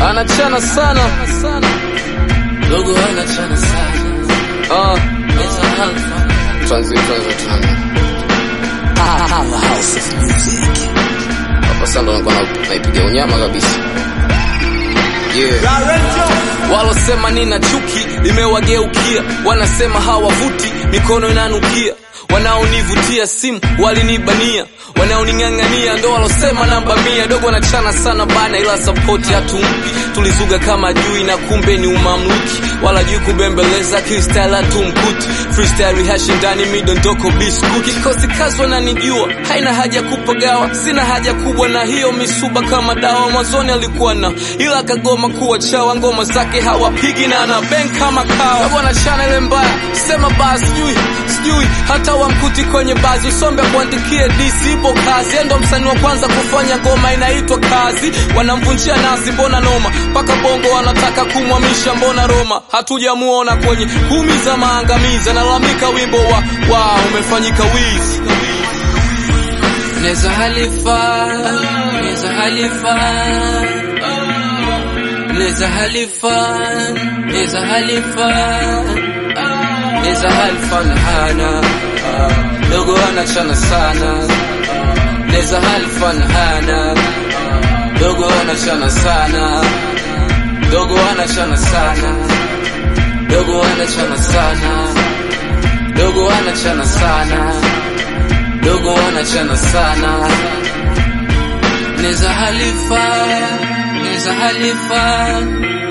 anachana sana dogo anachana sana Ah, Meza Alpha tuanze tuanze tuanze Powerhouse of music hapa sasa ndo nakuwa na- naipiga unyama kabisa yeah. walosema nina chuki limewageukia wanasema hawavuti mikono inanukia wanaonivutia simu walinibania wanaoning'ang'ania ndo walosema namba mia dogo wanachana sana bana ila sapoti hatumpi tulizuga kama jui na kumbe ni umamluki wala jui kubembeleza freestyle hatumkuti freestyle rehashi ndani midondoko biskuti kikosi kazi wananijua haina haja kupagawa sina haja kubwa na hiyo misuba kama dawa mwanzoni alikuwa na ila akagoma kuwa chawa ngoma zake hawapigi na ana bang kama kawa dogo anachana ile mbaya sema basi sijui sijui hata wamkuti kwenye bazi usombe kuandikie disi ipo kazi endo msanii wa kwanza kufanya ngoma inaitwa kazi wanamvunjia nazi mbona noma mpaka bongo wanataka kumwamisha mbona roma hatujamuona kwenye kumi za maangamizi analalamika wimbo wa wa umefanyika wizi Neza Halifa Neza Halifa Neza Halifa Neza Halifa Neza Halifa na hana dogo anachana sana Neza Halifa na hana dogo anachana sana dogo anachana sana dogo anachana sana dogo anachana sana dogo anachana sana Neza Halifa Neza Halifa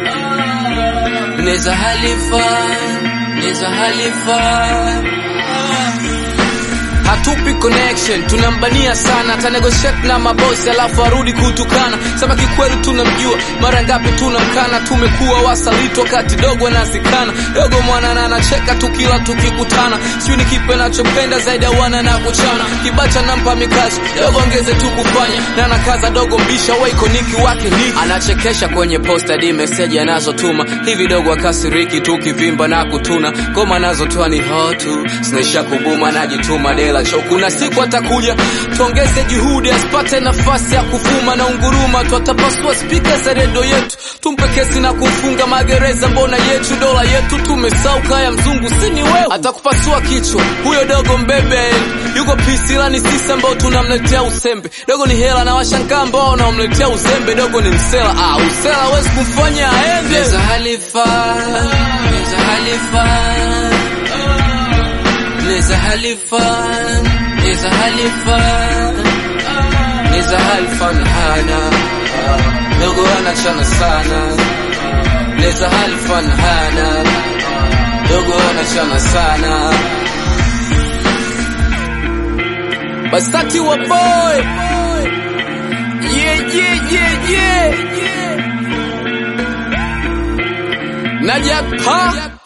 Neza Halifa Neza Halifa hatupi connection tunambania sana atanegotiate na mabosi alafu arudi kutukana sema kikweli tunamjua mara ngapi tunamkana tumekuwa wasaliti wakati dogo anazikana dogo mwanana anacheka tukila tukikutana sijui ni kipe nachopenda zaidi ya wana na kuchana kibacha nampa mikazo dogo ongeze tu kufanya na nakaza dogo mbisha waikoniki wake ni anachekesha kwenye posta di meseji anazotuma hivi dogo akasiriki tukivimba na kutuna ngoma anazotoa ni hotu zinaisha kubuma najituma dela cho kuna siku atakuja tuongeze juhudi asipate nafasi ya kuvuma na unguruma twatapasua spika za redio yetu tumpe kesi na kumfunga magereza mbona yetu dola yetu tumesauka ya mzungu sini wewe atakupasua kichwa huyo dogo mbebe yuko pisilani sisi ambao tunamletea usembe dogo ni hela na washangaa ambao wanamletea uzembe dogo ni msela ah, usela hawezi kumfanya aende Neza Halifa Neza Halifa Neza Halifa Neza Halifa Neza Halifa na hana dogo anachana sana Neza Halifa na hana dogo anachana sana Basati wa boy yeah, yeah, yeah, yeah. Najat pa